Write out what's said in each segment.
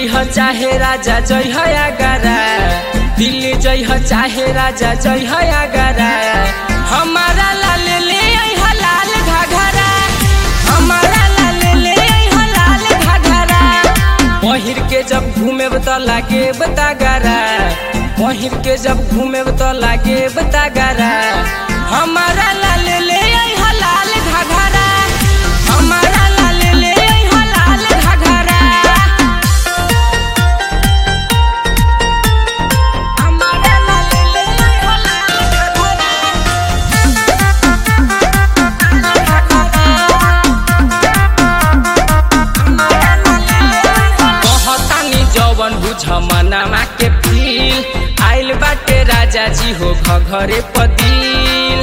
जइह चाहे राजा जइह आगरा दिल्ली जइह चाहे राजा जइह आगरा हमारा लाल ले अइह लाल घाघरा हमारा लाल ले अइह लाल घाघरा पहिर के जब घूमे त लागे बतागरा पहिर के जब घूमे त लागे बतागरा हमारा लाल ले अइह लाल घाघरा हमारा लाल ले अइह लाल घाघरा हमारा लाल ले अइह लाल कहतानी जवन बुझ मनामा के फील आइल बाटे राजा जी हो घरे पदिल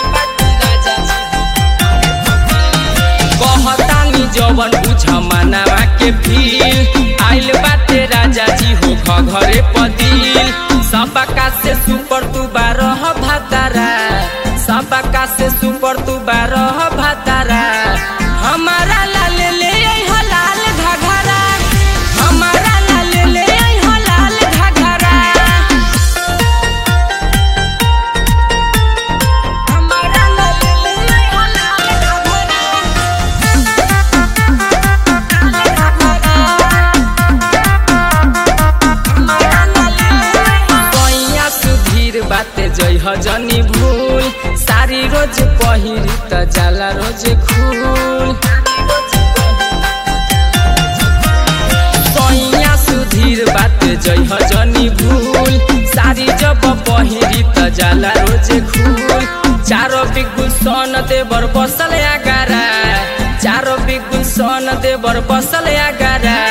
कहतानी जवन बुझ मनामा के फील आइल बाटे राजा जी हो घरे पदिल सबका से सुपर तू बारह भातारा सबका से सुपर तू बारह भातारा हमारा लाल ले अइह लाल घाघरा हमारा लाल ले अइह लाल घाघरा हमारा लाल ले अइह लाल कैया सुधीर बाते जइह जनी भूल सारी रोज पहिरी त जाला रोज खूल कैया सुधीर बाते जइह जनी भूल सारी जब पहिरी त जाला रोज खूल चारो बिगुल सन देवर बसल आगारा चारो बिगुल सन देवर बसल आगारा